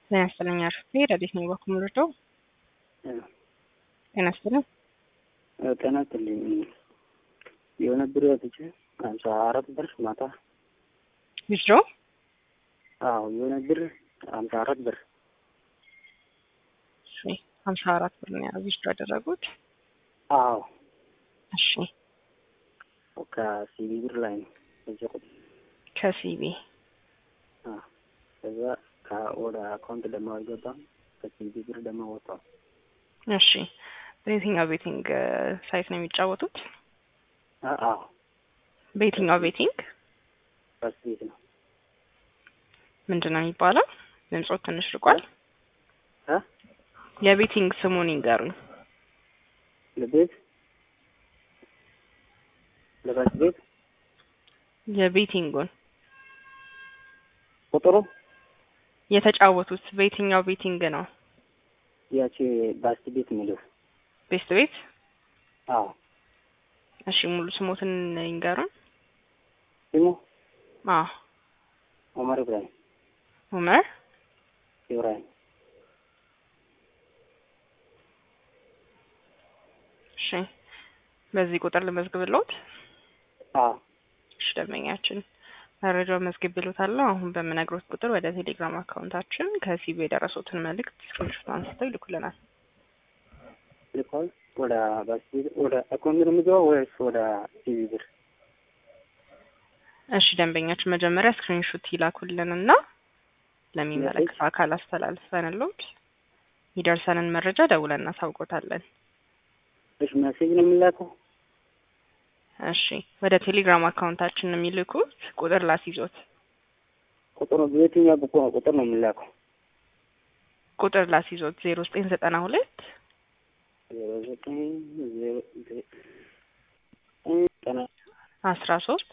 ጤና ይስጥልኝ አርፌ ረዲት ነኝ በኩል ምርደው ጤና ይስጥልኝ ጤና ይስጥልኝ የሆነ ብር ወጥቼ ሀምሳ አራት ብር ማታ ዊዝድሮ አዎ የሆነ ብር ሀምሳ አራት ብር እሺ ሀምሳ አራት ብር ነው ዊዝድሮ ያደረጉት አዎ እሺ ከሲቢ ብር ላይ ነው እዚህ ቁጥር ከሲቢ አዎ ከዛ ወደ አካውንት ደግሞ አልገባም ከሲቢ ብር ደግሞ ወጣው እሺ በየትኛው ቤቲንግ ሳይት ነው የሚጫወቱት አዎ በየትኛው ቤቲንግ ፈርስት ቤት ነው ምንድን ነው የሚባለው ድምፆት ትንሽ ርቋል እ የቤቲንግ ስሙን ይንገሩኝ ለቤት ለፈርስት ቤት የቤቲንጉን ቁጥሩ የተጫወቱት በየትኛው ቤቲንግ ነው ያቺ ባስት ቤት የሚለው ቤስት ቤት አዎ እሺ ሙሉ ስሞትን ይንገሩን ስሙ አዎ ኦመር ኢብራሂም ኡመር ኢብራሂም እሺ በዚህ ቁጥር ልመዝግብልዎት አዎ እሺ ደንበኛችን መረጃው መዝግብልዎታለሁ አሁን በምነግሮት ቁጥር ወደ ቴሌግራም አካውንታችን ከሲቢ የደረሱትን መልእክት ስክሪንሾት አንስተው ይልኩልናል ልኳል ወደ ባስት ቤት ወደ አካውንት ነው የሚገባው ወይስ ወደ ሲቢ ብር እሺ ደንበኛችን መጀመሪያ ስክሪንሾት ይላኩልንና ለሚመለከተው አካል አስተላልፈንልዎት ይደርሰንን መረጃ ደውለን እናሳውቆታለን እሺ ሜሴጅ ነው የሚላከው እሺ ወደ ቴሌግራም አካውንታችን የሚልኩት ቁጥር ላስይዞት ቁጥሩ በየትኛው ቁጥር ነው የሚላከው ቁጥር ላስይዞት ዜሮ ዘጠኝ ዘጠና ሁለት ዜሮ ዘጠኝ ዜሮ ዘጠኝ ዘጠና አስራ ሶስት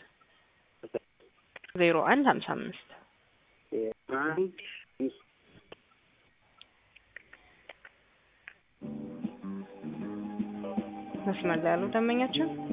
ዜሮ አንድ ሀምሳ አምስት አንድ መስመር ላይ ያሉ ደንበኛችን